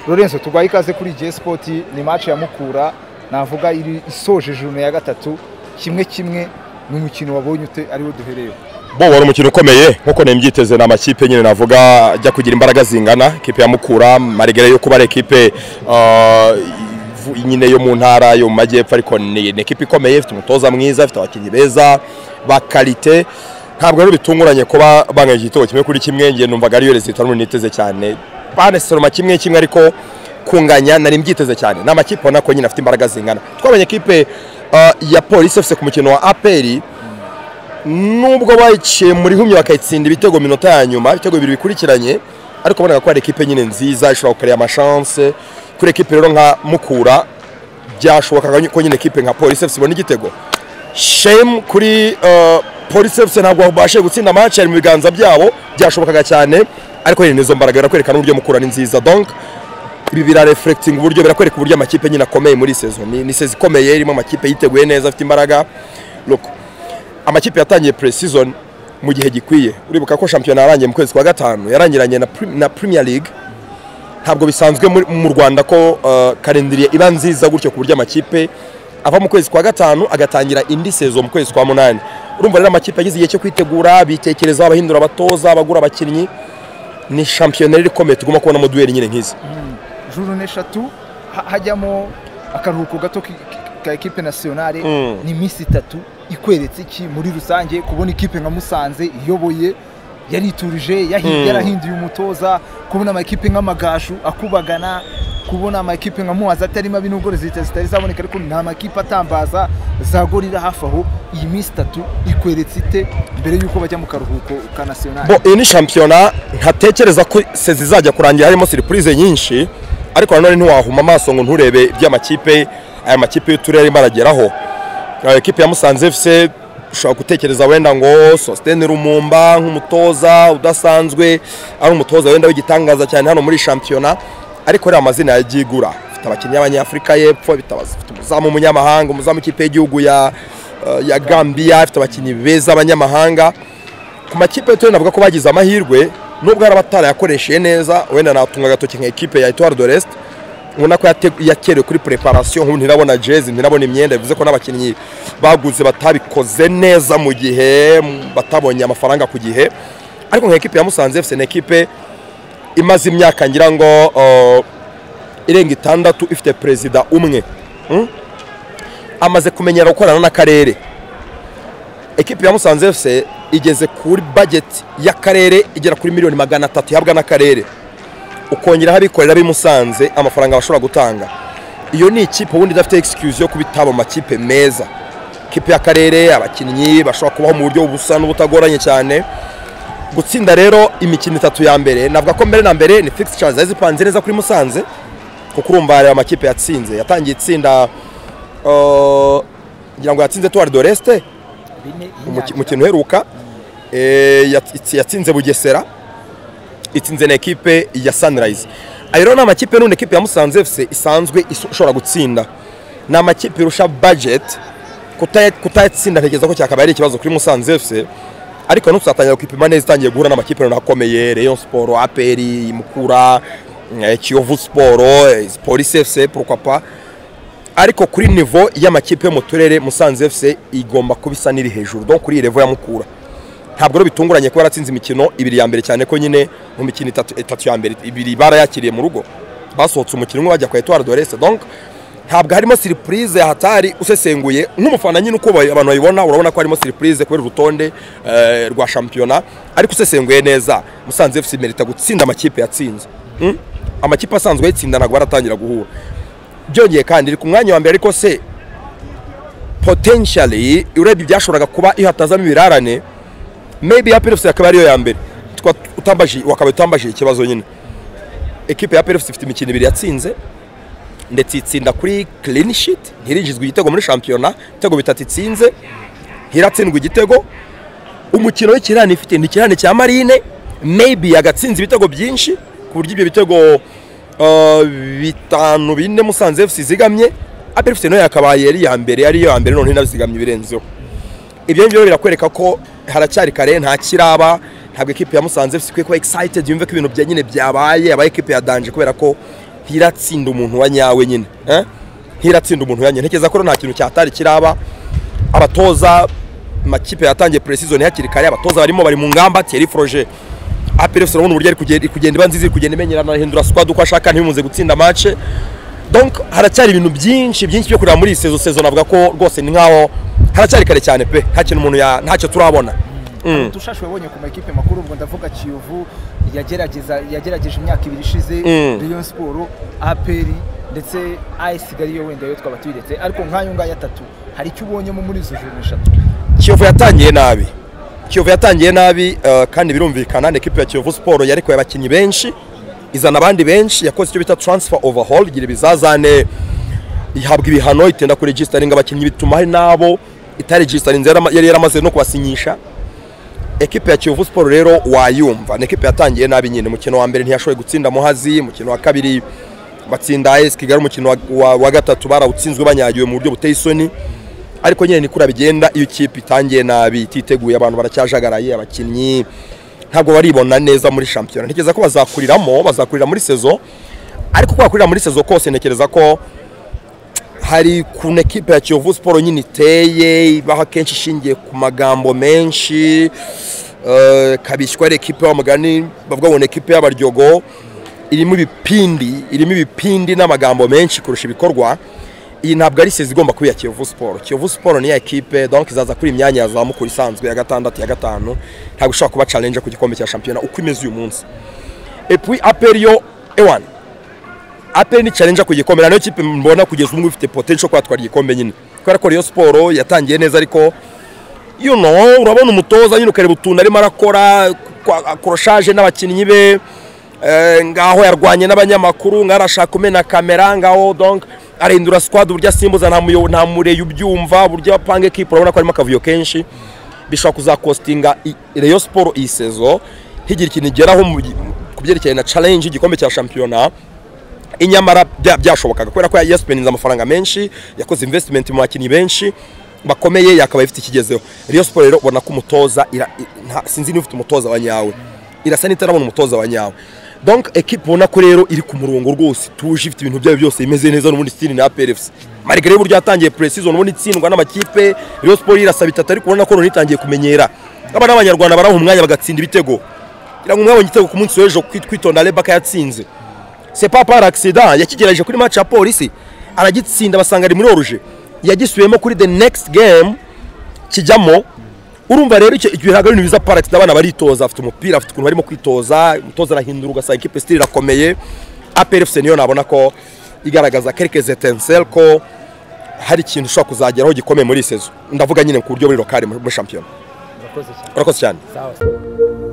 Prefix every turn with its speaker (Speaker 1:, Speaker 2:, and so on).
Speaker 1: Lorenzo turwaye ikaze kuri J Sport ni match ya Mukura navuga iri isoje journée ya gatatu kimwe kimwe ni umukino wabonye ute ariwo duhereyeho
Speaker 2: bo wari umukino ukomeye nk'uko nembyiteze ni amakipe nyine navuga ajya kugira imbaraga zingana ikipe ya mukura marigare yo kuba ari ikipe uh, nyine yo mu ntara yo mu majyepfo ariko ni ni ikipe ikomeye ifite umutoza mwiza ifite abakinnyi beza ba karite ntabwo rero bitunguranye kuba banganyije igitego kimwe kuri kimwe ngiye numvaga ariyo rezita n'ubu niteze cyane banesoroma kimwe kimwe ariko kunganya nari mbyiteze cyane ni amakipe ubona ko nyine afite imbaraga zingana twabonye ikipe uh, ya polisi efuse ku mukino wa aperi nubwo bayiciye muri humye bakayitsinda ibitego minota ya nyuma ibitego bibiri bikurikiranye ariko bonaga ko ari ikipe nyine nziza ishobora gukorera amashanse kuri ekipe rero nka mukura byashobokaga ko nyine ekipe nka polisi efuse ibona igitego shemu kuri uh, polisi efuse ntabwo babashije gutsinda amaci ari mu biganza byabo byashobokaga cyane ariko nyine izo mbaraga birakwerekana uburyo mukura ni nziza donk ibi birarefurekitinga uburyo birakwereka uburyo amakipe nyine akomeye muri sezo ni, ni sezo ikomeye irimo amakipe yiteguye neza afite imbaraga loko amakipe yatangiye pre-season mu gihe gikwiye uribuka ko shampiyona yarangiye mu kwezi kwa gatanu yarangiranye na, prim, na Premier League ntabwo bisanzwe mu Rwanda ko uh, kalendiriye iba nziza gutyo ku buryo amakipe ava mu kwezi kwa gatanu agatangira indi sezo mu kwezi kwa munani urumva rero amakipe yagize igihe cyo kwitegura bitekerezaho abahindura abatoza abagura abakinnyi ni shampiyona rero ikomeye tugomba kubonamo duweri nyine nk'izi
Speaker 1: journée eshatu hajyamo akaruhuko gato ka ekipe nationale ni iminsi itatu ikweretse iki muri rusange kubona ikipe nka musanze iyoboye yariturije yarahinduye umutoza kubona amakipe nk'amagashu akubagana kubona amakipe nka muhazi atari mabi nubwo rezita zitari zaboneka ariko nta makipe atambaza zagorira hafi aho iyi minsi itatu ikweretse ite mbere y'uko bajya mu karuhuko ka nationale
Speaker 2: iyi ni shampiyona ntatekereza ko se zizajya kurangira harimo siripurize nyinshi ariko nanone ntiwahuma amaso ngo nturebe iby'amakipe aya makipe y'uturere barageraho ekipe ya musanze fc ushobora gutekereza wenda ngo sositene rumumba nk'umutoza udasanzwe ari umutoza wenda w'igitangaza cyane hano muri shampiyona ariko rero amazina yagigura ifite abakinnyi b'abanyafurika y'epfo ifite umuzamu w'umunyamahanga umuzamu w'ikipe y'igihugu ya ya gambiya ifite abakinnyi beza abanyamahanga ku makipe y'uturere navuga ko bagize amahirwe nubwo hari abatarayakoresheje neza wenda natunga agatoki nka ekipe ya etuwari do resite ubona ko yakerewe kuri preparation nk'ubu ntirabona jezi ntirabona imyenda bivuze ko n'abakinnyi baguze batabikoze neza mu gihe batabonye amafaranga ku gihe ariko nka ekipe ya musanze fc ni ekipe imaze imyaka ngira ngo irenga itandatu ifite perezida umwe amaze kumenyera gukorana n'akarere ekipe ya musanze fc igeze kuri bageti y'akarere igera kuri miliyoni magana atatu ihabwa n'akarere ukongeraho abikorera b'i Musanze amafaranga bashobora gutanga iyo ni ikipe ubundi idafite excuse yo kubitaba amakipe meza ikipe y'akarere abakinnyi bashobora kubaho mu buryo busa n'ubutagoranye cyane gutsinda rero imikino itatu ya mbere navuga ko mbere na mbere ni fixtures zari zipanze neza kuri Musanze kuko urumva hari amakipe yatsinze yatangiye itsinda ngira ngo yatsinze Tour de l'Est umukino uheruka yatsinze Bugesera itsinze na ekipe ya sanirayizi ayo rero ni amakipe none ekipe ya musanze fc isanzwe ishobora gutsinda ni amakipe irusha bajeti kutayatsinda ntekereza ko cyakabaye ari ikibazo kuri musanze fc ariko tuzatangira kwipima neza itangiye guhura n'amakipe runaka akomeye reyo siporo aperi mukura kiyovu siporo polisi fc porokapa ariko kuri nivo y'amakipe yo mu turere musanze fc igomba kuba isa n'iri hejuru do kuri iyi revo ya mukura ntabwo bitunguranye kuba yaratsinze imikino ibiri ya mbere cyane ko nyine mu mikino itatu ya mbere ibiri barayakiriye mu rugo basohotse umukino umwe bajya kwa etuwari dorese donk ntabwo harimo siripurize hatari usesenguye nk'umufana nyine uko abantu bayibona urabona ko harimo siripurize kubera urutonde rwa shampiyona ariko usesenguye neza musanze fc merita gutsinda amakipe yatsinze amakipe asanzwe yatsinda ntabwo baratangira guhura byongeye kandi iri ku mwanya wa mbere ariko se potentially urebye ibyashoboraga kuba iyo hatazamo ibirarane maybe ya PFC akaba ariyo ya mbere utambaje wakaba utambajije ikibazo nyine equipe ya PFC ifite imikino ibiri yatsinze ndetse itsinda kuri clean sheet ntirinjizwa igitego muri shampiyona ibitego bitatu itsinze hiratsindwa igitego umukino w'ikirane ifite ni ikirane cya marine maybe yagatsinze ibitego byinshi ku buryo ibyo bitego bitanu bine musanze FC zigamye APFC nayo yakabaye ari iya mbere ariyo ya mbere none nabizigamye birenzeho ibyo ngibyo birakwereka ko haracyari kare nta kiraba ntabwo ikipe ya musanze ikwiye kuba excited yumve ko ibintu bya nyine byabaye aba ikipe ya danje kubera ko ntiratsinda umuntu wa nyawe nyine eh? ntiratsinda umuntu wa nyawe ntekereza ko nta kintu cyatari kiraba abatoza amakipe yatangiye preseason hakiri kare abatoza barimo bari mu ngamba Thierry Froger APR urabona uburyo ari kugenda iba nziza iri kugenda imenyerana ahindura squad uko ashaka ntibimuze gutsinda match donc haracyari ibintu byinshi byinshi byo kureba muri iyi sezo sezo navuga ko rwose ni nkaho haracyari kare cyane pe nta kintu umuntu ya ntacyo turabona
Speaker 1: dushashe wabonye ku makipe makuru ubwo ndavuga kiyovu yagerageza yagerageje imyaka ibiri ishize
Speaker 2: Mm.
Speaker 1: Rayon Sport APR ndetse AS Kigali yo wenda yo twaba tuyiretse ariko nk'ayo ngaya atatu hari icyo ubonyemo muri izo joro eshatu
Speaker 2: kiyovu yatangiye nabi kiyovu yatangiye nabi eh, kandi birumvikana ni ekipi ya kiyovu siporo yarekuye abakinnyi benshi izana abandi benshi yakoze icyo bita taransifa overhaul igira ibizazane ihabwa ibihano itenda kuregisitaringa abakinnyi bituma hari n'abo itaregisitarinze yarama- yari yaramaze no kubasinyisha ekipe ya kiyovu siporo rero wayumva ni ekipe yatangiye nabi nyine umukino wa mbere ntiyashoboye gutsinda muhazi umukino wa kabiri batsinda esi kigali umukino wa- wa- wa gatatu barawutsinzwe banyagiwe mu buryo buteye isoni ariko nyine ni kura bigenda iyo ikipe itangiye nabi ititeguye abantu baracyajagaraye abakinnyi ntabwo baribona neza muri shampiyona ntekereza ko bazakuriramo bazakurira muri sezo ariko ko bakurira muri sezo kose ntekereza ko hari ukuntu ekipe ya kiyovu siporo nyine iteye ibaho akenshi ishingiye ku magambo menshi eh, kabishywa ari ekipe y'amugani bavuga ngo ni ekipe y'abaryogo irimo ibipindi irimo ibipindi n'amagambo menshi kurusha ibikorwa iyi ntabwo ari sezi igomba kuba iya kiyovu siporo kiyovu siporo ni ya ekipe donc izaza kuri iyi myanya ya zamukuru isanzwe ya gatandatu ya gatanu ntabwo ishobora kuba challenge ku gikombe cya shampiyona uko imeze uyu munsi epuwi aperi yo ewan aperi ni challenge ku gikombe nayo kipe mbona kugeza ubu ngubu ifite potential yo kwatwara igikombe nyine kubera ko Rayon siporo yatangiye neza ariko you know urabona umutoza nyine ukareba utuntu arimo arakora koroshaje n'abakinnyi be eh, ngaho yarwanye n'abanyamakuru ngaho arashaka kumena kamera ngaho donc arahindura squad uburyo asimbuza nta muyo- nta mureye ubyumva uburyo apanga ekipe urabona ko harimo akavuyo kenshi bishobora kuzakostinga i- Rayon Sport iyi sezo higira ikintu igeraho mu gi- ku byerekeye na challenge y'igikombe cya shampiyona inyamara bya- byashobokaga kubera ko yasipeninze amafaranga menshi yakoze investment mu bakinnyi benshi bakomeye yakabaye ifite ikigezeho Rayon Sport rero ubona ko umutoza ira- i- nta- sinzi niba ufite umutoza wa nyawe irasa n'itarabona umutoza wa nyawe donc equipe ubona ko rero iri ku murongo rwose ituje ifite ibintu byayo byose imeze neza n'ubundi sitini na PRFC malgré y'uburyo yatangiye pre-season ubundi itsindwa n'amakipe Rayon Sport irasaba itatu ariko ubona ko none itangiye kumenyera aba n'abanyarwanda baraha umwanya bagatsinda ibitego kugira ngo mwabonye igitego ku munsi w'ejo kwit- kwitonda Rebecca yatsinze c'est pas par accident yakigerageje kuri match ya polisi aragitsinda basanga ari muri oruje yagisubiyemo kuri the next game kijyamo urumva rero icyo igihe ntabwo ari ibintu biza par accident abana baritoza afite umupira afite ukuntu barimo kwitoza umutoza arahindura ugasanga ikipe sitiri irakomeye APRFC niyo nabona ko igaragaza quelques étincelles ko hari ikintu ushobora kuzageraho gikomeye muri iyi sezo ndavuga nyine ku buryo buri lokali muri muri shampiyona
Speaker 1: murakoze cyane
Speaker 2: urakoze cyane
Speaker 1: sawa